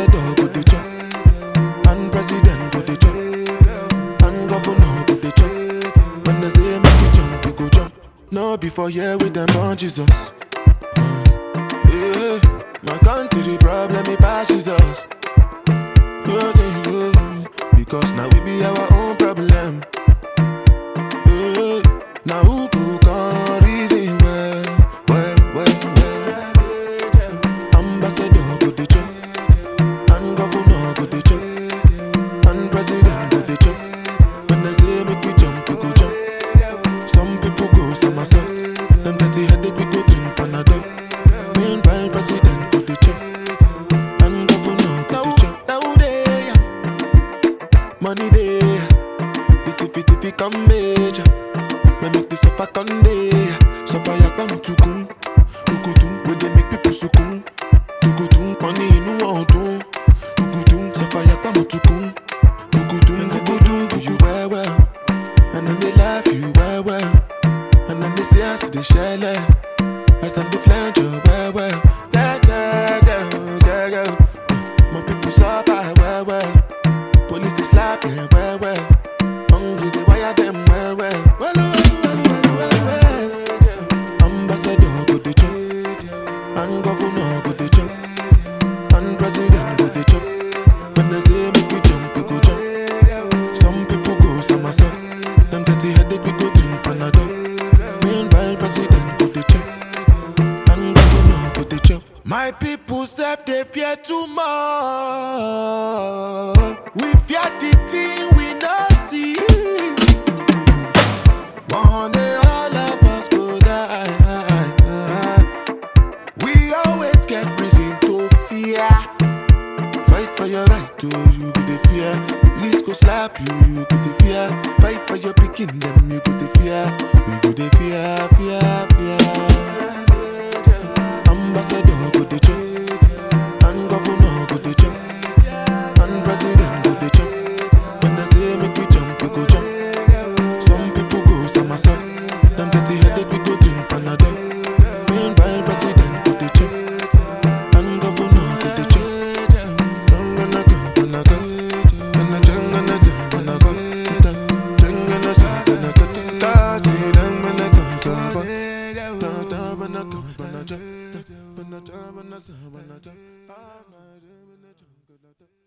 Ambassador go dey chop, and president go dey chop, and governor go dey chop. When they say make you jump, you go jump. No before here with them on Jesus. Yeah, my country problem it passes us. Yeah, yeah, yeah. Because now we be our own problem. Yeah, now who could come reason well, well, well, well. Ambassador go dey chop, and governor go dey chop, and president go dey chop. When they say make we jump, we go jump. Some people go somersault, them dirty headache we go drink Panadol. Meanwhile, president go dey chop, and governor go dey chop. Now they money they, the tiffy tiffy come major. Me make the suffer come day, suffer yakba mutukun, tukutun, where they make people sukun, tukutun, money inu ọdun, tukutun, suffer yakba mutukun, tukutun, tukutun, do you well well, and then they laugh you well well, and then they say I see the shell, I stand the flange you well well, yeah yeah yeah yeah yeah, my people suffer well well. Police they slap them well well. Hungry they wire them well well. Well well well well well well. Ambassador go dey chop, and governor go dey chop, and president go dey chop. When they say make we jump, we go jump. Some people go somersault. Them dirty headache we go drink Panadol. Meanwhile president go dey chop, and governor go dey chop. My people self they fear too much. We fear the thing we not see. One day all of us go die. We always get reason to fear. Fight for your right to you go the fear. Police go slap you, you go the fear. Fight for your picking them, you go the fear. We go the fear, fear, fear. Ambassador go the chop, and governor go the chop, and president go the chop. When they say make we jump, we go jump. Some people go somersault. Them dirty headache we go drink Panadol. Meanwhile president go the chop, and governor go the chop. Jangana go, gonna go, gonna jangana go, gonna go, jangana go, gonna go, tazi jangana go, sabo, ta ta bana go, bana ja, bana ja, bana sa, bana ja, ah, bana ja, bana ja, bana ja.